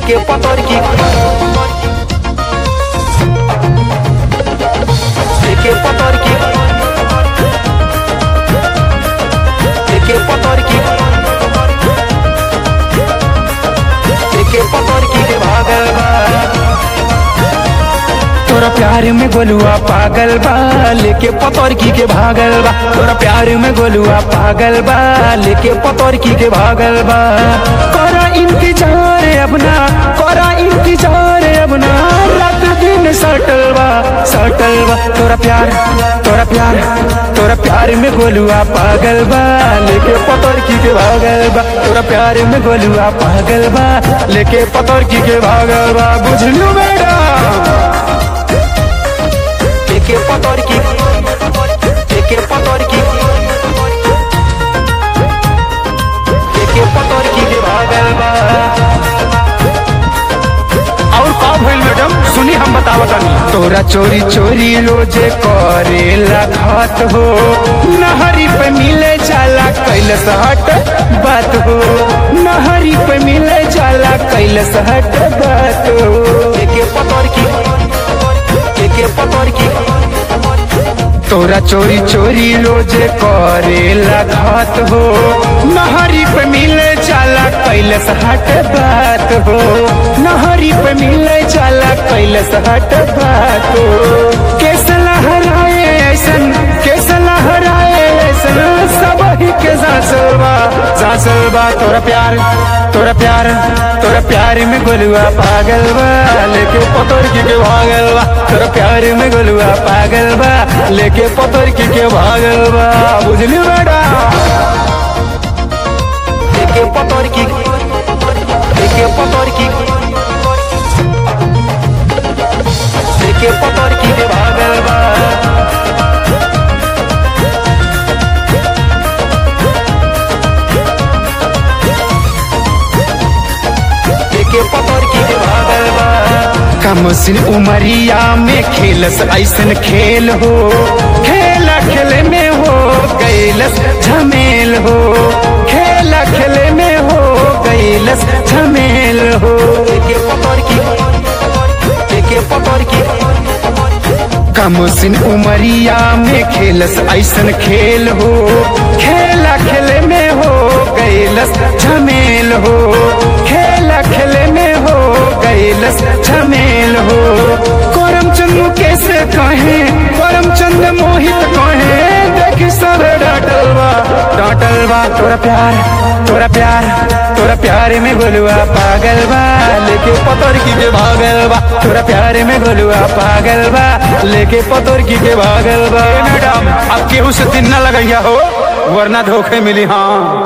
लेके पतर की लेके पतर की लेके पतर की लेके पतर की के भागल बा तोरा प्यार में गोलुआ पागल बा लेके पतर की के भागल बा तोरा प्यार में गोलुआ पागल बा लेके पतर की के भागल बा करा इंतजार अपना करा इंतजार अपना रात दिन सटल बा सटल बा तोरा प्यार तोरा प्यार तोरा प्यार में गोलुआ पागल बा लेके पतर की के भागल बा तोरा प्यार में गोलुआ पागल बा लेके पतर की के भागल बा बुझलू बेटा लेके पतर की लेके पतर की लेके पतर की के भागल बा और का भइल मैडम सुनी हम बतावतानी तोरा चोरी चोरी रोजे करेला घात हो नहरी पे मिले जाला कैलस हट बात हो नहरी पे मिले जाला कैलस हट बात हो लेके पतर की लेके पतर की तोरा चोरी चोरी रोजे करेला घात हो नहरी पे मिले जाला कैलस हट बात हो नहरी पे मिले जाला कैलस हट बात हो केस लहराए ऐसन केस लहराए ऐसन सब ही के सासलवा सासलवा तोरा प्यार तोरा प्यार तोरा प्यार में गोलुआ पागल बा लेके पतर की के भागल बा तोरा प्यार में गोलुआ पागल बा लेके पतर की के भागल बा बुझली बेटा लेके पतर की लेके पतर की लेके पतर की के भागल बा लेके पतर की के भागल बा कमसिन उमरिया में खेलस ऐसन खेल हो खेला खेले में हो गैलस झमेल हो खेला खेले में हो गैलस झमेल हो लेके पतर की लेके पतर की कमसिन उमरिया में खेलस ऐसन खेल हो खेला खेले में हो गैलस झमेल हो खेला खेले में हो गैलस झमेल हो करम चंद कैसे कहे करम चंद मोहित कहे देख सब डाटल बा डाटल बा तोरा प्यार तोरा प्यार तोरा प्यार में गोलुआ पागल बा लेके पतर की के भागल बा तोरा प्यार में गोलुआ पागल बा लेके पतर की के भागल बा मैडम अब केहू से दिन न लगैया हो वरना धोखे मिली हाँ